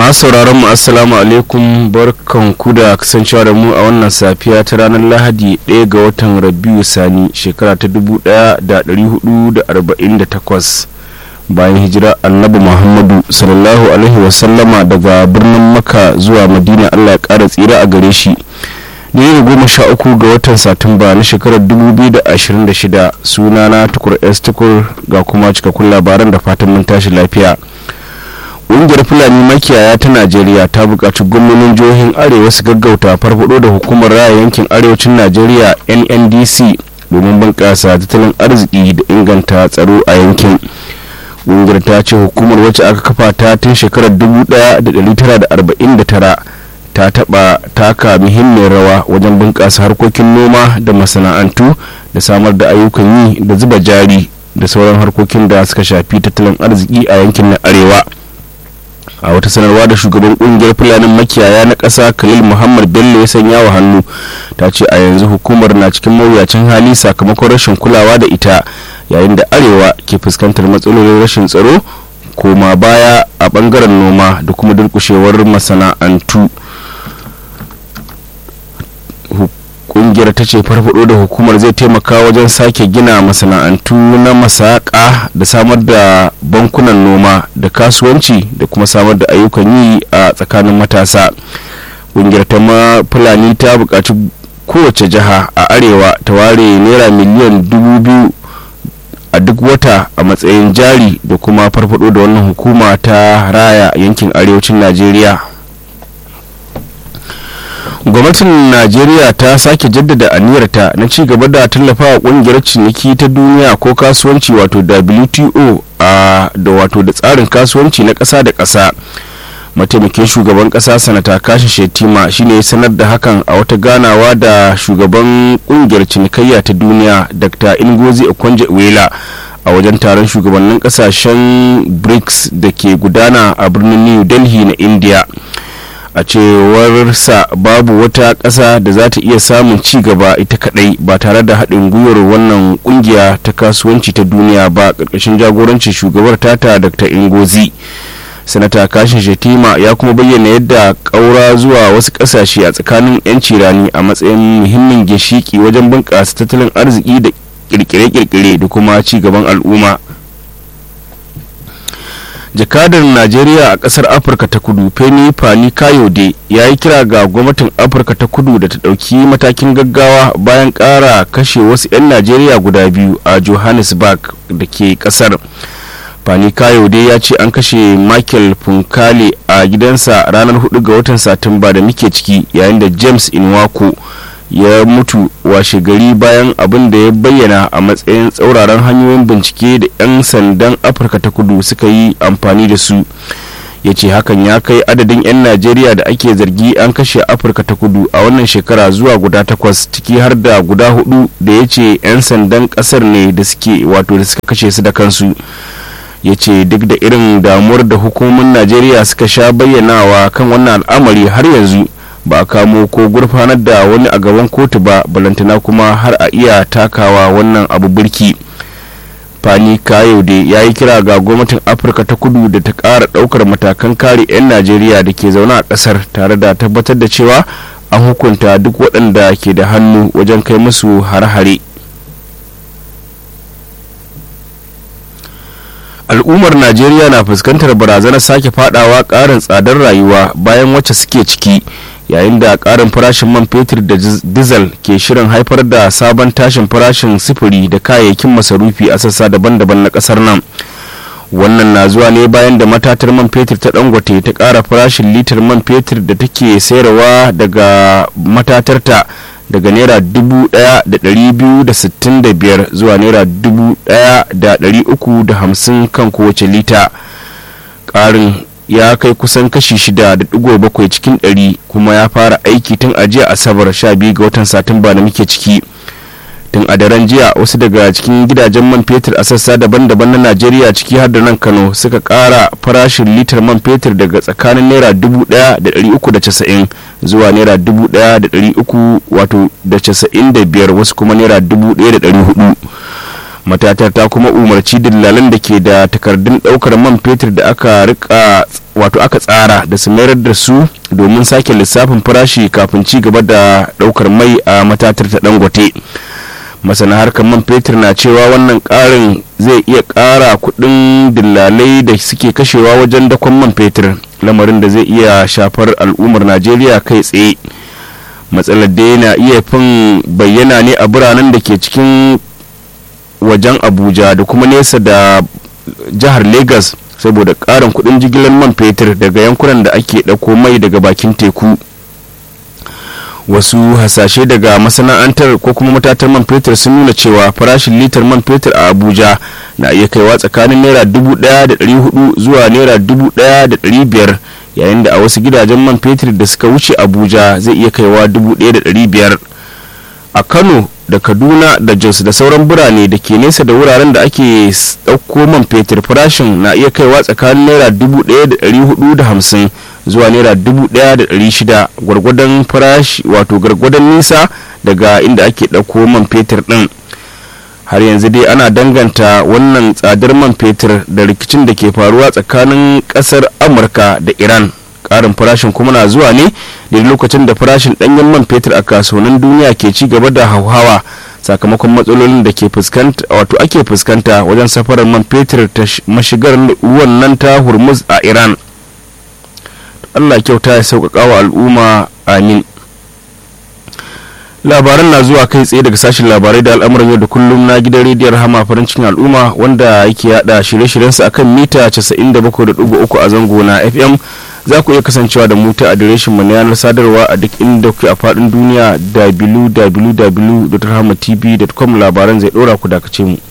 masu sauraron mu assalamu alaikum barkan ku da kasancewa da mu a wannan safiya ta ranar lahadi 1 ga watan rabiu sani shekara ta 1448 bayan hijira annabi muhammadu sallallahu alaihi wasallama daga birnin maka zuwa madina allah ya kara tsira a gare shi ne da goma sha uku ga watan satumba na shekarar 2026 sunana tukur s tukur ga kuma cikakkun labaran da fatan mun tashi lafiya ƙungiyar fulani makiyaya ta najeriya ta buƙaci gwamnonin jihohin arewa su gaggauta farfado da hukumar raya yankin arewacin najeriya nndc domin bunƙasa tattalin arziki da inganta tsaro a yankin ƙungiyar ta ce hukumar wacce aka kafa ta tun shekarar 1949 ta taɓa taka muhimmiyar rawa wajen bunƙasa harkokin noma da masana'antu da samar da ayyukan yi da zuba jari da sauran harkokin da suka shafi tattalin arziki a yankin na arewa a wata sanarwa da shugaban kungiyar fulanin makiyaya na ƙasa khalil muhammad bello ya sanya wa hannu ta ce a yanzu hukumar na cikin mawuyacin hali sakamakon rashin kulawa da ita yayin da arewa ke fuskantar matsalolin rashin tsaro koma baya a bangaren noma da kuma durkushewar masana'antu kungiyar ta ce farfado da hukumar zai taimaka wajen sake gina masana'antu na masaka da samar da bankunan noma da kasuwanci da kuma samar da ayyukan yi a tsakanin matasa kungiyar ta ma fulani ta buƙaci kowace jiha a arewa ta ware naira miliyan dubu biyu a duk wata a matsayin jari da kuma farfado da wannan hukuma ta raya yankin arewacin najeriya gwamnatin najeriya ta sake jaddada aniyarta na ci gaba da tallafawa kungiyar ciniki ta duniya ko kasuwanci wato wto a da wato da tsarin kasuwanci na ƙasa da ƙasa mataimakin shugaban ƙasa sanata kashi shetima shine ya sanar da hakan a wata ganawa da shugaban kungiyar cinikayya ta duniya dr ingozi okonjo iweala a wajen taron shugabannin kasashen brics da ke gudana a birnin new delhi na india a cewarsa babu wata ƙasa da za ta iya samun ci gaba ita kadai ba tare da haɗin gwiwar wannan ƙungiya ta kasuwanci ta duniya ba ƙarƙashin jagorancin shugabar tata dr ingozi sanata kashin shetima ya kuma bayyana yadda ƙaura zuwa wasu ƙasashe a tsakanin 'yanci rani a matsayin muhimmin ginshiki wajen bunƙasa tattalin arziki da kirkire-kirkire da kuma ci gaban al'umma jakadar najeriya a kasar afirka ta kudu feni fani kayode ya yi kira ga gwamnatin afirka ta kudu da ta ɗauki matakin gaggawa bayan ƙara kashe wasu 'yan najeriya guda biyu a johannesburg da ke kasar fani kayode ya ce an kashe michael funkale a gidansa ranar 4 ga watan satumba da muke ciki yayin da james inwako ya mutu washe gari bayan abin da ya bayyana a matsayin tsauraran hanyoyin bincike da 'yan sandan afirka ta kudu suka yi amfani da su ya ce hakan ya kai adadin 'yan najeriya da ake zargi an kashe afirka ta kudu a wannan shekara zuwa guda takwas ciki har da guda hudu da ya ce 'yan sandan kasar ne da suke wato da suka kashe su da kansu ya ce duk da irin damuwar da hukumomin najeriya suka sha bayyanawa kan wannan al'amari har yanzu ba a kamo ko gurfanar da wani a gaban kotu ba balantana kuma har a iya takawa wannan abu birki fani kayode ya yi kira ga gwamnatin afirka ta kudu da ta ƙara ɗaukar matakan kare 'yan najeriya da ke zaune a ƙasar tare da tabbatar da cewa an hukunta duk waɗanda ke da hannu wajen kai musu hare-hare al'ummar najeriya na fuskantar barazanar sake fadawa ƙarin tsadar rayuwa bayan wacce suke ciki yayin da karin farashin man fetur da dizal ke shirin haifar da sabon tashin farashin sifiri da kayayyakin masarufi a sassa daban-daban na kasar nan wannan na zuwa ne bayan da matatar man fetur ta dangote ta kara farashin litar man fetur da take sayarwa daga matatarta daga naira dubu daya da dari biyu da sittin da biyar zuwa naira dubu daya da dari uku da hamsin kan kowace lita karin ya kai kusan kashi shida da digo bakwai cikin ɗari kuma ya fara aiki tun a jiya asabar sha biyu ga watan satumba da muke ciki tun a daren jiya wasu daga cikin gidajen man fetur a sassa daban-daban na najeriya ciki har da nan kano suka kara farashin litar man fetur daga tsakanin naira dubu daya da dari uku da casa'in zuwa naira dubu daya da dari uku wato da casa'in da biyar wasu kuma naira dubu daya da dari hudu matatar ta kuma umarci dillalan da ke da takardun daukar man fetur da aka rika wato aka tsara da su mayar da su domin sake lissafin farashi kafin ci gaba da daukar mai a matatar ta dangote masana harkar man fetur na cewa wannan karin zai iya kara kudin dillalai da suke kashewa wajen dakon man fetur lamarin da zai iya shafar al'ummar najeriya kai tsaye matsalar dai na iya fin bayyana ne a biranen da ke cikin wajen abuja da kuma nesa da jihar lagos saboda karin kudin jigilar man fetur daga yankunan da ake ɗauko mai daga bakin teku wasu hasashe daga masana'antar ko kuma matatar man fetur sun nuna cewa farashin litar man fetur a abuja na iya kaiwa tsakanin naira 1,400 zuwa naira 1,500 yayin da a wasu gidajen man fetur da suka wuce abuja zai iya kaiwa 1,500 a kano da kaduna da jos da sauran birane da ke nesa da wuraren da ake ɗauko man fetur farashin na iya kaiwa tsakanin naira 1,450 zuwa naira 1,600 gwargwadon farashi wato gwargwadon nisa daga inda ake ɗauko man fetur ɗin har yanzu dai ana danganta wannan tsadar man fetur da rikicin da ke faruwa tsakanin ƙasar amurka da iran karin farashin kuma na zuwa ne da lokacin da farashin danyen man fetur a kasuwannin duniya ke ci gaba da hauhawa sakamakon matsalolin da ke fuskanta wato ake fuskanta wajen safarar man fetur ta mashigar ruwan nan ta hormuz a iran allah kyauta ya sauƙaƙa wa al'umma amin labaran na zuwa kai tsaye daga sashen labarai da al'amuran yau da kullum na gidan rediyon hama farin cikin al'umma wanda yake yada shirye-shiryensa akan mita 97.3 a zango na fm za ku iya kasancewa da mu ta adireshin mu na yanar sadarwa a duk inda kuke a faɗin duniya www.rahmatv.com labaran zai ɗora ku dakace mu